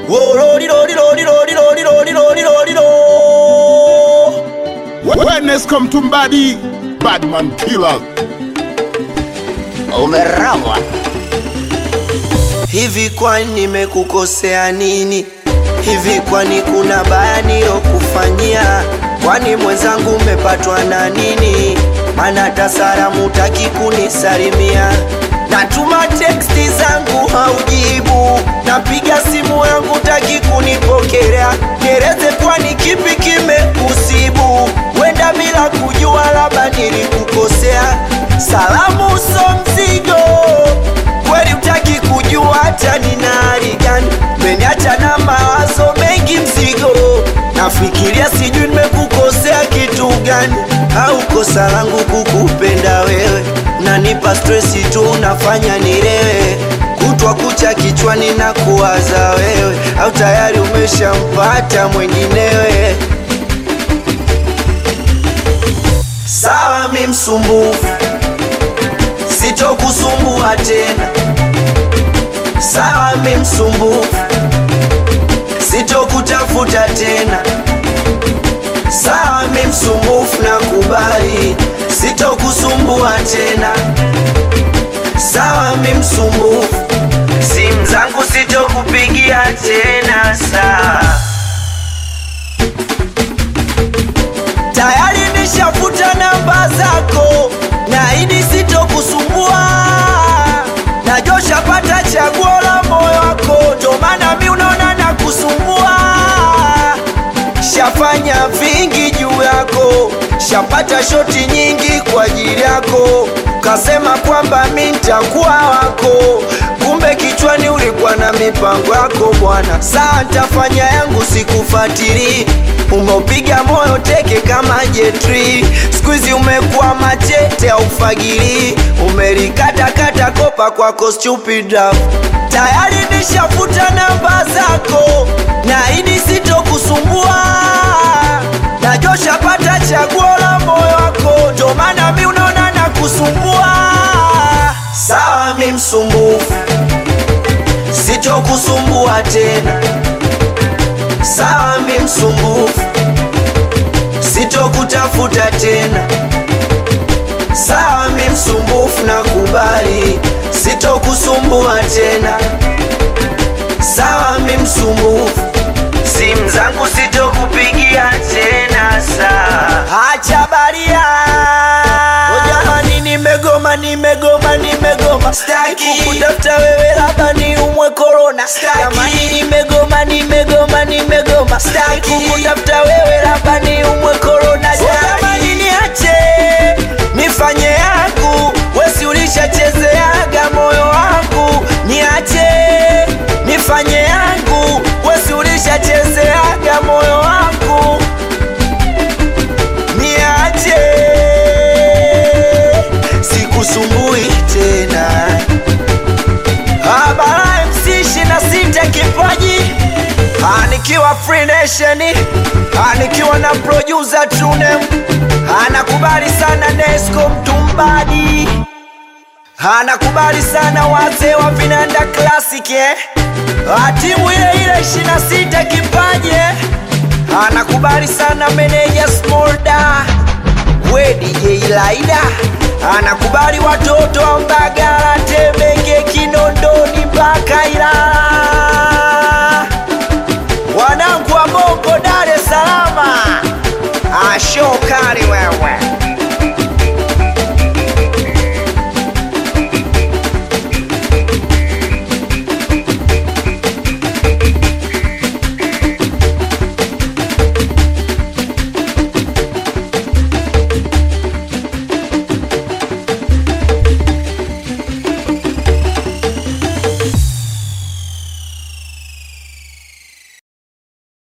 Wellness come to body, bad man killer. Umerogwa. Hivi kwani nimekukosea nini? Hivi kwani kuna baya nilokufanyia? Kwani mwenzangu umepatwa na nini? Mana hata salamu hutaki kunisalimia. Natuma teksti zangu haujibu, napiga simu yangu hutaki kunipokelea. Nieleze kwani kipi kimekusibu? Wenda bila kujua, labda nilikukosea. Salamu so mzigo kweli utaki kujua hata nina hali gani, meniacha na mawazo mengi mzigo, nafikiria sijui nimekukosea kitu gani, au kosa langu kukupenda wewe, nanipa stresi tu unafanya nilewe, kutwa kucha kichwani na kuwaza wewe, au tayari umeshampata mwenginewe. Sawa, mi msumbufu sitokusumbua tena. Sawa, mi msumbufu, sitokutafuta tena. Sawa, mi msumbufu, nakubali, sitokusumbua tena. Sawa, mi msumbufu, simu zangu sitokupigia tena. Sawa, tayari nishafuta namba zako, naahidi sitokusumbua. Najua shapata chaguo la moyo wako, ndo maana mi unaona na kusumbua. Shafanya vingi juu yako, shapata shoti nyingi kwa ajili yako, kasema kwamba mi ntakuwa wako, kumbe kichwani ulikuwa na mipango yako bwana. Saa ntafanya yangu, sikufatili umeupiga moyo teke kama jetri, skuizi umekuwa machete au fagili, umelikatakata kopa kwako stupid love. Tayari nishafuta namba zako, naahidi sitokusumbua. Najua shapata chaguo la moyo wako, ndo maana mi unaona na kusumbua. Sawa, mi msumbufu, sitokusumbua tena. Sawa, mi msumbufu, sitokutafuta tena. Sawa, mi msumbufu, nakubali, sitokusumbua tena. Sawa, mi msumbufu, simu zangu sitokupigia tena. Sawa, acha baria. Oh, jamani, nimegoma, nimegoma, nimegoma, sitaki kukutafuta wewe, labda ni umwe korona. Jamani, nimegoma, nimegoma, nimegoma, sitaki kukutafuta wewe, labda ni umwe korona. Jamani, niache nifanye yangu, wesi ulishachezeaga moyo wangu, niache nifanye yangu, wesi ulishachezeaga moyo wangu, niache sikusumbui tena. Habara MC shina sita kipaji anikiwa Free Nation anikiwa na producer Tunem anakubali sana Nesco Mtumbadi anakubali sana wazee wa Vinanda Classic eh? Ah, timu ile ile shina sita kipaji eh? anakubali sana meneja Smolda we DJ Laida anakubali watoto wa Mbaga